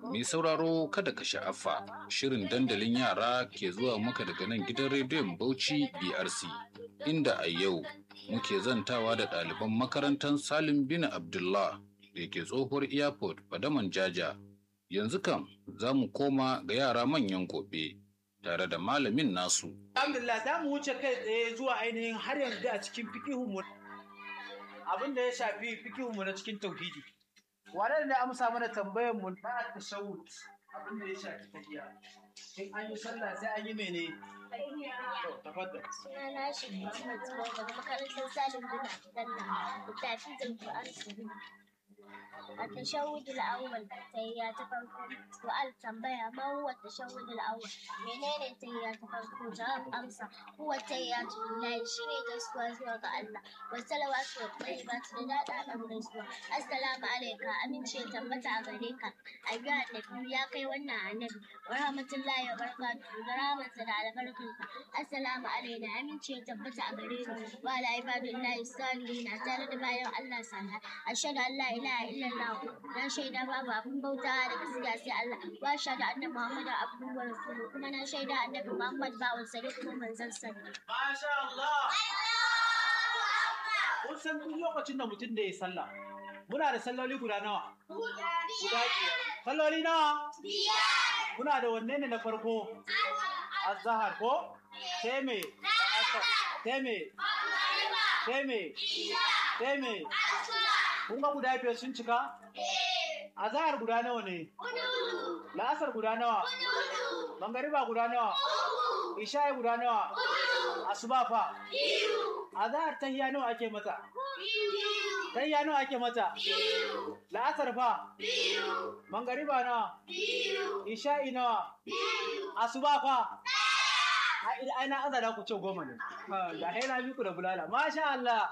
Mai sauraro kada ka sha'afa shirin dandalin yara ke zuwa maka daga nan gidan rediyon Bauchi BRC inda a yau muke zantawa da ɗaliban makarantar Salim bin Abdullah da ke tsohuwar airport Fadaman Jaja. Yanzu kam za mu koma ga yara manyan gobe tare da malamin nasu. Alhamdulillah za mu wuce kai tsaye zuwa ainihin har yanzu a cikin fikihunmu abin da ya shafi fikihunmu na cikin tauhidi. Wane ne amsa mana tambayar mu na tashawud abin da ya shafi tafiya. In an yi sallah sai an yi mene? To, tafaddal. Sunana shi Muhammad Zubair daga makarantar Salim bin Abdullah da tafi da Qur'an التشهد الأول تهيات فرقو سؤال تنبيه ما هو التشهد الأول منين تهيات فرقو جواب أمسى هو التهيات لله شيني جسوا زوا الله والصلوات والطيبات لله أمر جسوا السلام عليك أمين شيء تمتع عليك أيها النبي يا كي ونا النبي ورحمة الله وبركاته ورحمة على بركتك السلام علينا أمين شيء تمتع علينا وعلى عباد الله الصالحين أتانا بايع الله سبحانه أشهد أن لا إله إلا الله na shaida babu abin bauta da gaskiya sai Allah wa shaida annabi Muhammad abduhu wa rasuluhu kuma na shaida annabi Muhammad bawan sa ne kuma manzon sa ne Masha Allah. Kun san duk lokacin da mutum da ya sallah. Muna da salloli guda nawa? Guda biyar. Salloli nawa? Biyar. Muna da wanne ne na farko? Azahar ko? Sai me? Asar. Sai me? Sai me? Sai me? Kun ga guda biyar sun cika? Azahar guda nawa ne? La'asar guda nawa? Mangariba guda nawa? Isha'i guda nawa? Asuba fa? Azahar tahiya nawa ake mata? Tahiya nawa ake mata? La'asar fa? Mangariba nawa? Isha'i nawa? Asuba fa? Ai na azara ku ce goma ne. Da haina miku da bulala. Masha Allah.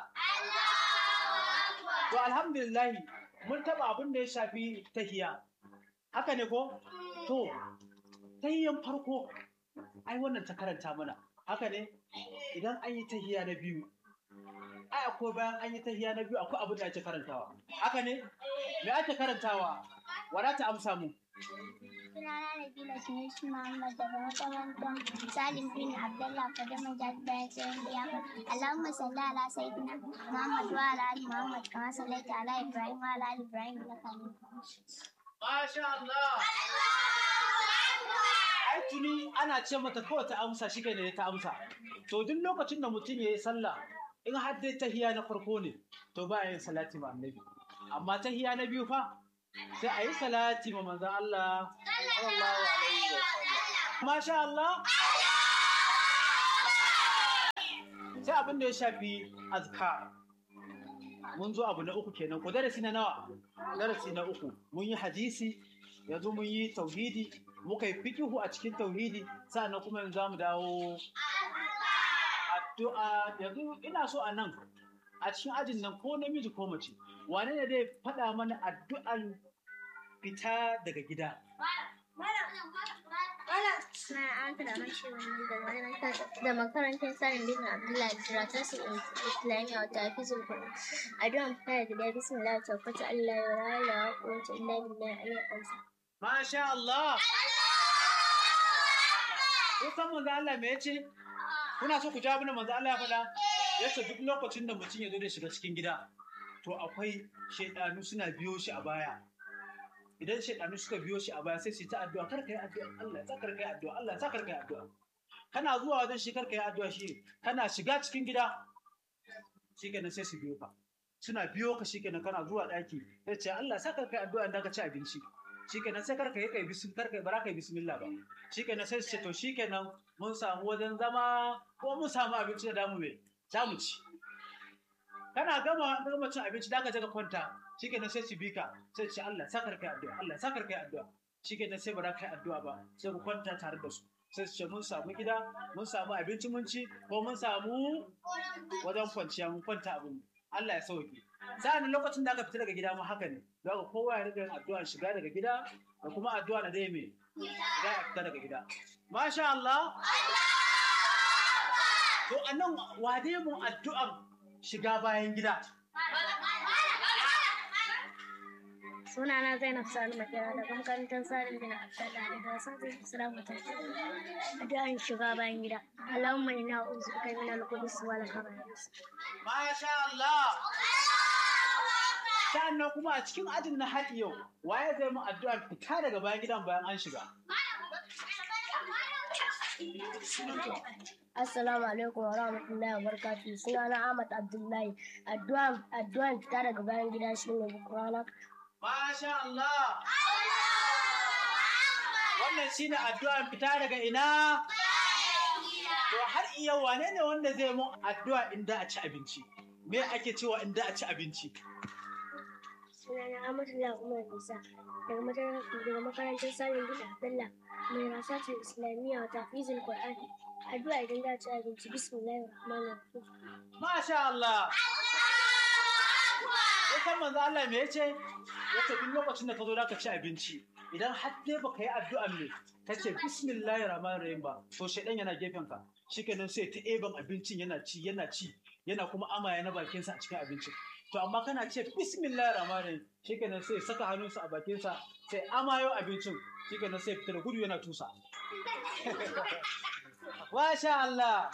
To alhamdulillah mun taba abin da ya shafi tahiya. Haka ne ko? To, tahiyan farko ai wannan ta karanta mana. Haka ne? Idan an yi tahiya na biyu. Ai akwai bayan an yi tahiya na biyu akwai abin da ake karantawa. Haka ne? Me ake karantawa? Wada ta amsa mu. Sunana Nabila Sunusi Muhammad daga makarantar Salim bin Abdullah Fadaman Jadda Sayin Biyafa. Allahumma salli ala sayyidina Muhammad wa ala ali Muhammad kama sallaita ala Ibrahim wa ala ali Ibrahim innaka Hamidum Majid. Masha Allah. Ai tuni ana ce mata kawai ta amsa shi ne ta amsa. To duk lokacin da mutum ya yi sallah in har dai tahiya na farko ne to ba yin salati ma annabi. Amma tahiya na biyu fa sai a yi salati ma manzon Allah sallallahu alaihi wa sallam. Masha Allah. Sai abin da ya shafi azkar. Mun zo abu na uku kenan ko darasi na nawa? Darasi na uku. Mun yi hadisi yanzu mun yi tauhidi muka yi fikihu a cikin tauhidi sannan kuma yanzu za mu dawo addu'a yanzu ina so a nan a cikin ajin nan ko namiji ko mace wane ne zai faɗa mana addu'an fita daga gida Na an kada mashi wani da makarantar Salim bin Abdullah Jiratar su Islamiyya wata hafizul Qur'an. Addu'an fita da gida bismillah tabbata Allah ya raya wa kowace illa billahi alayhi Masha Allah Kun san manzo Allah me yace kuna so ku jawo mana manzo Allah ya faɗa yace duk lokacin da mutum ya zo da shiga cikin gida to akwai shaidanu suna biyo shi a baya idan shaidanu suka biyo shi a baya sai su yi ta addu'a kar ka yi addu'a Allah ya kar ka yi addu'a Allah ya kar ka yi addu'a kana zuwa wajen shi kar ka yi addu'a shi kana shiga cikin gida shikenan sai su biyo ka suna biyo ka shikenan kana zuwa daki sai ce Allah sa kar ka yi addu'a idan ka ci abinci shikenan sai kar ka yi kai bisim kar ka yi bara ka yi bismillah ba shikenan sai su ce to shikenan mun samu wajen zama ko mun samu abinci da damu me damu ci kana gama gama cin abinci da ka je ka kwanta shikenan sai su bi ka sai su ce Allah sakar kai addu'a Allah sakar kai addu'a shikenan sai ba za ka yi addu'a ba sai ku kwanta tare da su sai su ce mun samu gida mun samu abinci mun ci ko mun samu wajen kwanciya mun kwanta abin Allah ya sauke sa'an lokacin da aka fita daga gida ma haka ne don haka kowa ya riga yin addu'a shiga daga gida da kuma addu'a na dai me za a fita daga gida masha Allah to anan wade mu addu'an shiga bayan gida Sunana Zainab Sani Makera daga makarantar Salim bin Abdullah daga wasan zai Islam ta Addu'an shiga bayan gida. Allahumma inna a'udhu bika min al-khubuthi wal khaba'ith. Masha Allah. Sannan kuma a cikin ajin na har yau, waye zai mu addu'a fita daga bayan gidan bayan an shiga? Assalamu alaikum wa rahmatullahi wa barakatuh. Sunana Ahmad Abdullahi. Addu'an addu'an fita daga bayan gida shine bukurana. Masha Allah. Wannan shine addu'an fita daga ina? To har iya wane ne wanda zai mu addu'a inda a ci abinci? Me ake cewa inda a ci abinci? Sunana Ahmadullah Umar Isa daga makarantar daga makarantar Salim bin Abdullah mai rasatul Islamiyya wa tafizul Qur'an. Addu'a idan za ci abinci bismillahir rahmanir rahim. Masha Allah. Ya san manzo Allah me yace? Ya ce duk lokacin da ka zo ka ci abinci idan har dai baka yi addu'an me ta ce bismillahir rahmanir rahim ba to shedan yana gefen ka shikenan sai ta eban abincin yana ci yana ci yana kuma amaya na bakin sa a cikin abincin to amma kana ce bismillahir rahmanir rahim shikenan sai saka hannunsa a bakin sa sai amayo abincin shikenan sai fita da gudu yana tusa Masha Allah.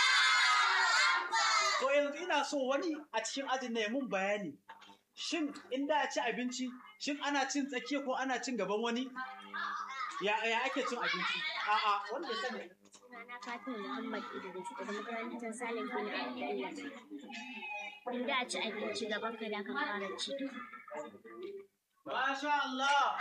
To yanzu ina so wani a cikin ajin na mun bayani. Shin in da a ci abinci, shin ana cin tsakiya ko ana cin gaban wani? Ya ya ake cin abinci? A'a, wanda ya sani. Sunana Fatima Muhammad Idris daga makarantar Salim bin Abdullah. Inda a ci abinci gaban ka da ka fara ci. Masha Allah.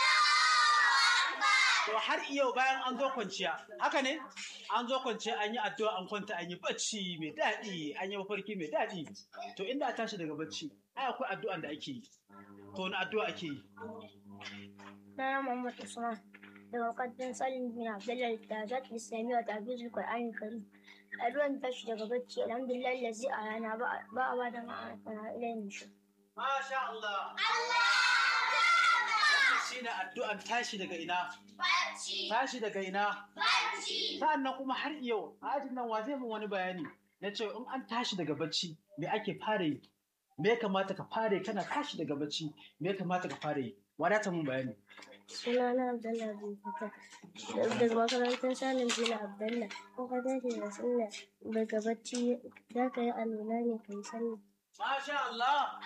To har yau bayan an zo kwanciya, haka ne? An zo kwanciya an yi addu'a an kwanta an yi bacci mai daɗi, an yi mafarki mai daɗi. To inda a tashi daga bacci, ai akwai addu'an da ake yi. To wani addu'a ake yi? Sunana Muhammad Usman daga makarantar Salim bin Abdullah da zat Islamiyya wa tafizul Qur'an Karim. Addu'an tashi daga bacci alhamdulillah lazi a rana ba a ba da ma'ana ilayin shi. Masha Allah. Wannan shine addu'an tashi daga ina? Tashi daga ina? Sa'annan kuma har yau, a ajin nan wa zai min wani bayani na ce in an tashi daga bacci me ake fara yi? Me ya kamata ka fara yi kana tashi daga bacci me ya kamata ka fara yi? Wadata mun bayani. Sunana Abdullah bin Fata daga makarantar Salim bin Abdullah. Ko ka tashi da sallah daga bacci za ka yi alwala ne ka yi sallah. Masha Allah.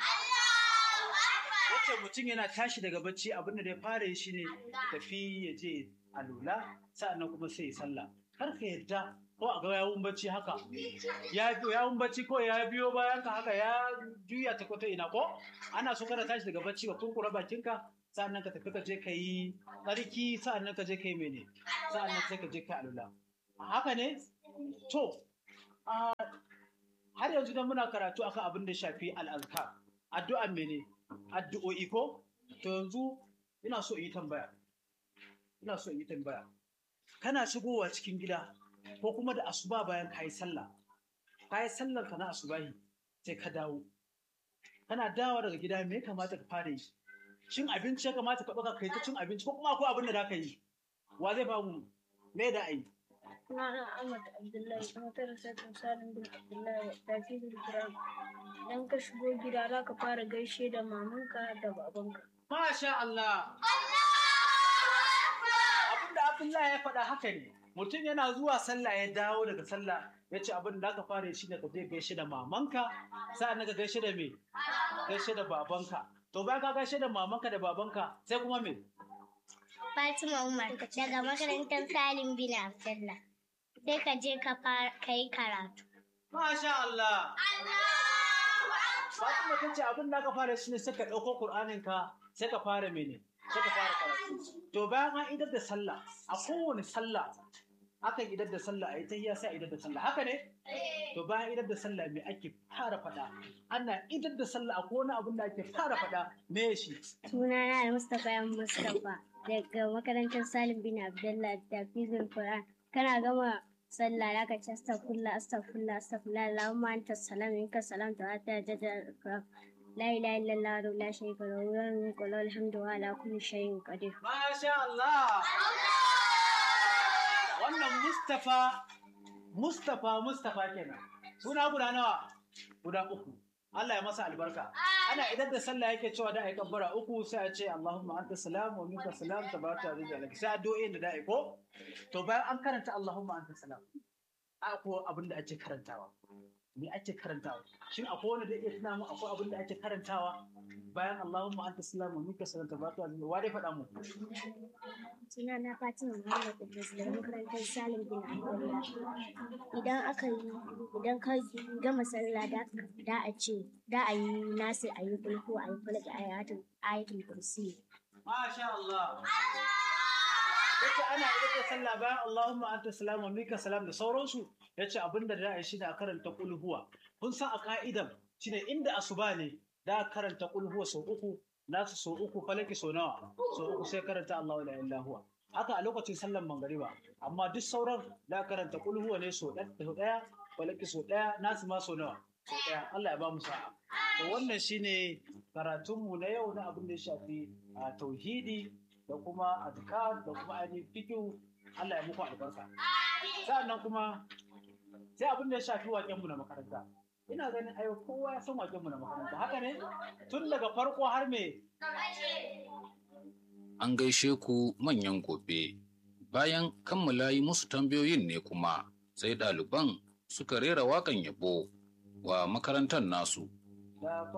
Wace mutum yana tashi daga bacci abin da ya fara yi shine tafi ya je alula sa'annan kuma sai ya sallah. Kar ka yadda ko a ga yawun bacci haka. Ya yawun bacci ko ya biyo bayan ka haka ya juya ta kwata ina ko? Ana so kana tashi daga bacci ka kurkura bakinka sa'annan ka tafi ka je ka yi tsarki sa'annan ka je ka yi mene sa'annan sai ka je ka alula. Haka ne? To, a har yanzu dan muna karatu akan abin da shafi al'azkar addu'a mene addu'o'i ko to yanzu ina so in yi tambaya ina so in yi tambaya kana shigowa cikin gida ko kuma da asuba bayan kayi sallah kayi sallar ka na asubahi sai ka dawo kana dawo daga gida me ya kamata ka fara yi cin abinci ya kamata ka ɗauka kai ta cin abinci ko kuma akwai abin da za ka yi wa zai bamu me da ai Sunana Ahmad Abdullahi kuma tara sakin Salim bin Abdullahi da tafizul Qur'an. Idan ka shigo gida za ka fara gaishe da mamanka da babanka. Masha Allah. Abin da Abdullahi ya faɗa haka ne. Mutum yana zuwa sallah ya dawo daga sallah ya ce abin da aka fara shi ne ka je gaishe da mamanka sa'an ka gaishe da me? Gaishe da babanka. To bayan ka gaishe da mamanka da babanka sai kuma me? Fatima Umar daga makarantar Salim bin Abdullah. Sai ka je ka yi karatu. Masha Allah. Fatima ta ce abin da aka fara shi ne sai ka ɗauko Kur'aninka sai ka fara mene? Sai ka fara karatu. To bayan an idar da sallah, a kowane sallah akan idar da sallah a yi tahiyya sai a idar da sallah. Haka ne? To bayan idar da sallah me ake fara faɗa? Ana idar da sallah a kowane abin da ake fara faɗa me shi? Sunana Al-Mustapha yan Mustapha daga makarantar Salim bin Abdullah da Fizul Quran. Kana gama sallah da ka ci astaghfirullah astaghfirullah astaghfirullah Allahumma anta salam minka salam ta ta jada la ilaha illallah wa la sharika lahu wa mulku wa alhamdu wa ala kulli shay'in qadir. Masha Allah. Wannan Mustapha Mustapha Mustapha kenan. Suna guda nawa? Guda uku. Allah ya masa albarka ana idan da sallah yake cewa da ai kabbara uku sai a ce Allahumma anta salam wa minka salam tabaraka wa ta'ala sai addu'o'in da da'i ko to bayan an karanta Allahumma anta salam a ko abin da ake karantawa me ake karantawa shin akwai wanda zai iya tuna mu akwai abin da ake karantawa bayan Allahumma anta salam wa minka salam tabaraka wa ta'ala wa dai faɗa mu Suna na Fatima Muhammad Idris daga makarantar Salim bin Abdullah. Idan aka yi idan ka gama sallah da da a ce da a yi nasu a yi kulku a yi falaki ayatul ayatul kursi. Masha Allah. Yace ana idan da sallah bayan Allahumma anta salam wa minka salam da sauransu yace abinda da a yi shine a karanta qul huwa. Kun san a ka'idan shine inda asuba ne da a karanta qul huwa sau uku nasu sau uku falaki sau nawa sau uku sai karanta Allahu la ilaha huwa. Haka a lokacin sallan mangariba amma duk sauran da a karanta qul huwa ne sau ɗaya falaki sau ɗaya nasu ma sau nawa sau ɗaya Allah ya ba mu sa'a. To wannan shine karatunmu na yau na abin da ya shafi a tauhidi da kuma adkar da kuma ainihin fikihu Allah ya muku albarka. Sa'annan kuma sai abin da ya shafi waƙenmu na makaranta. Ina ganin ayo kowa ya san waƙenmu na makaranta. Haka ne? Tun daga farko har me? An gaishe ku manyan gobe. Bayan kammala yi musu tambayoyin ne kuma sai ɗaliban suka rera waƙan yabo wa makarantar nasu. Da